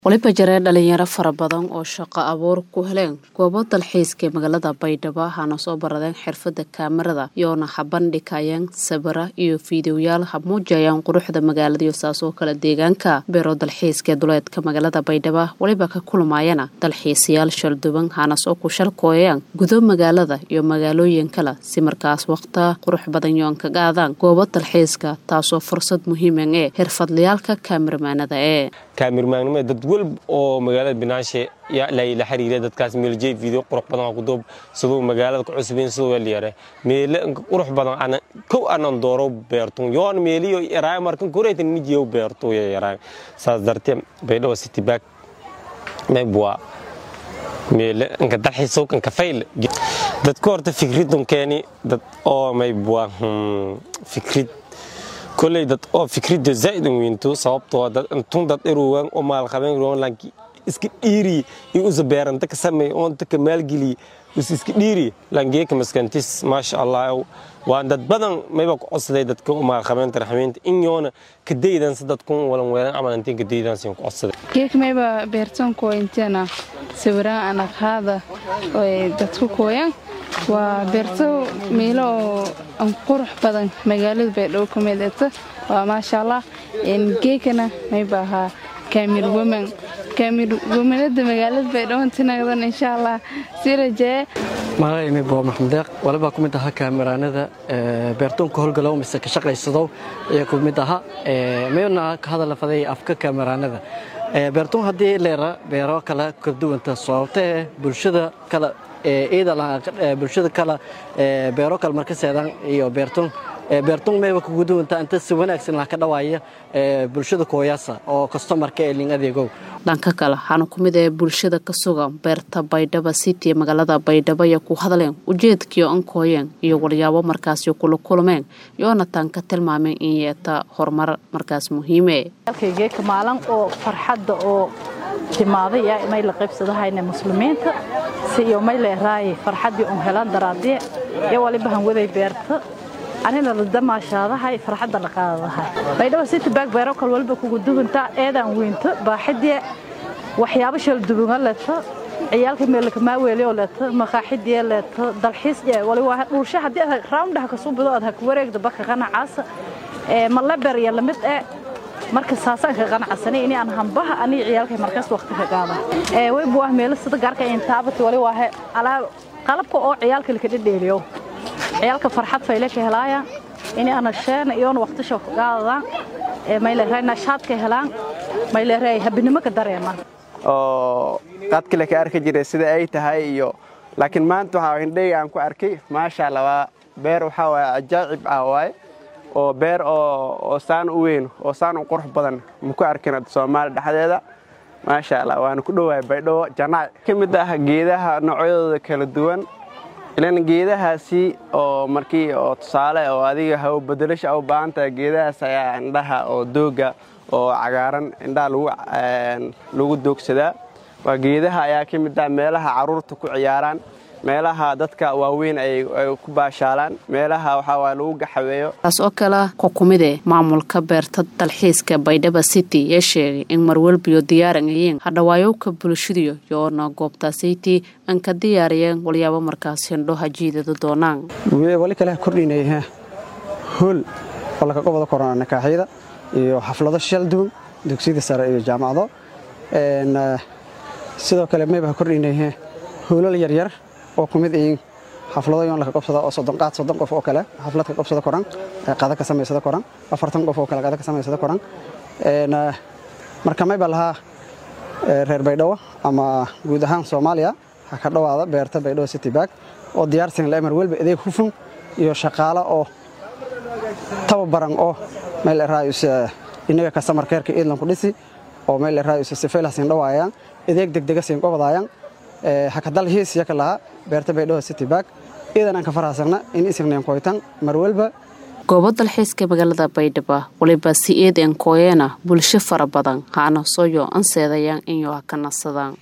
waliba jaree dhalinyaro fara badan oo shaqo abuur ku heleen goobo dalxiiska ee magaalada baydhabo hana soo baradeen xirfada kaamarada iyoona habandhigayeen sawira iyo fiidiyoyaal hamuujayaan quruxda magaalada iyo saasoo kale deegaanka beero dalxiiska ee duleedka magaalada baydhabo waliba ka kulmayana dalxiisayaal shalduban hana soo ku shalkooyaan gudo magaalada iyo magaalooyin kale si markaas waqta qurux badan yoon kaga aadaan goobo dalxiiska taasoo fursad muhiiman ee xirfadlayaalka kaamirmaanada ee kaamirmaannimo dad walba oo magaalada binaashe la xiriira dadkaas meeljey video qurux badan ku doob siduu magaalada ku cusubin siduu weliyare meele qurux badan ana kow anan dooro beertun yoon meeliyo yaraay markan koreytan mijiyo beertu yaraay saas dartee baydhabo city back meebwa meele inka dalxiisow kan kafayl dadka horta fikridun keeni dad oo meebwa fikrid koley dad oo fikridda zaa'id un weynto sababtoo dad intun dad iruwan oo maalqabeen ruwan lanki iska dhiiri iyo usa beeranta ka samey oonta ka maalgeliy us iska dhiiri langeeka maskantis maasha allah waan dad badan mayba ku codsaday dadka u maalqabeenta raxmeynta in yoona ka daydansa dadkun walan weelan camal intiin ka daydansa ku codsaday geek mayba beertanko inteena sawiraan anaqaada oo dadku kooyan waa beerto meelo oo an qurux badan magaalada baydhabo ka midata waa maasha allah geekana mayba ahaa kaamir woman kaamir womanada magaalada baydhabo tinagdan insha allah si rajee magacaymi boo maxamed deeq walibaa ku mid ahaa kaamiraanada beertoonka howlgalow mise ka shaqaysadow ayaa ku mid ahaa mayna ka hadala faday afka kaamiraanada beertoon haddii leera beero kale ka duwanta sababtee bulshada kale bulshada kale beero kale marka seedaan iyo beerton beerton mayba kugu duwanta inta si wanaagsan lah ka dhawaaya bulshada kooyaasa oo kastomarka ee ling adeegow dhanka kale waxaana ku mid ee bulshada ka sugan beerta baydhaba city ee magaalada baydhabo iyo ku hadleen ujeedkiio ankooyeen iyo walyaabo markaasi kula kulmeen yoona taan ka tilmaameen in yeeta horumar markaas muhiime geeka maalin oo farxadda oo timaaday yaa may la qaybsadahayna muslimiinta si iyo may leeraaye farxaddii un helaan daraadee iyo waliba han waday beerta anina la damaashaadahay farxadda la qaadadahay baydhabo city baag beero kal walba kugu duwantaa eedaan weynto baaxidee waxyaabo shaldubuga leeto ciyaalka meelka maaweelio leeto maqaaxidii leeto dalxiis wali waa dhulsha haddii aad raawndhaha kasoo bido aad haka wareegda baka qanacaasa malaber iyo lamid ee marka saasaan ka qanacsanay ini aan hambaha aniga ciyaalkay markaas waqti ka qaada way buah meelo sida gaarka intaabati wali waa alaab qalabka oo ciyaalka laka dhedheeliyo ciyaalka farxad fayle ka helaayaan ini ana sheena iyoona waqtisha ka qaadadaan mayleeray nashaad ka helaan mayleeray habinimo ka dareemaan oo qaadkale ka arki jiray sida ay tahay iyo laakiin maanta waxaa indheyga aan ku arkay maasha allah waa beer waxaa waaye ajaacib ah waaye oo beer oo saan u weyn oo saan u qurux badan maku arkin soomaali dhexdeeda maasha allah waana ku dhowahay baydhabo janaac ka mid ah geedaha noocyadooda kala duwan ilan geedahaasi oo markii oo tusaale oo adiga haw bedelasha u baahan tahay geedahaas ayaa indhaha oo dooga oo cagaaran indhaha lagu doogsadaa waa geedaha ayaa ka mid ah meelaha carruurta ku ciyaaraan meelaha dadka waaweyn ay ku baashaalaan meelaha waxaa lagu gaxaweeyo taas oo kale ku kumide maamulka beerta dalxiiska baydhaba city ee sheegay in marwalbiyo diyaaran yihiin hadhawaayowka bulshadiyo yoona goobta city aan ka diyaariyeen walyaabo markaas hindho hajiidada doonaan wali kale kordhinaya hool oo laga qobada korona nakaaxyada iyo xaflado shal duwan dugsiyada sare iyo jaamacado sidoo kale mayba kordhinaya hoolal yaryar oo ku mid ihiin xaflado yoon laka qobsada oo soddon qaad soddon qof oo kale xaflad ka qobsada koran qada ka samaysada koran afartan qof oo kale qada ka samaysada koran marka mayba lahaa reer baydhabo ama guud ahaan soomaaliya ha ka dhowaada beerta baydhabo city baag oo diyaarsan la emar welba adeeg hufun iyo shaqaalo oo tababaran oo meel eraayus inaga customer care-ka iidlan ku dhisi oo meel eraayus sifaylah siin dhawaayaan adeeg degdega siin qobadaayaan hakadal hiis yaka lahaa beerta baydhabo city baag iidan aan ka farahasagna in isignayn koytan mar walba goobo dalxiiska magaalada baydhabo waliba si eed en kooyeena bulsho fara badan haana sooyo anseedayaan inyo ha ka nasadaan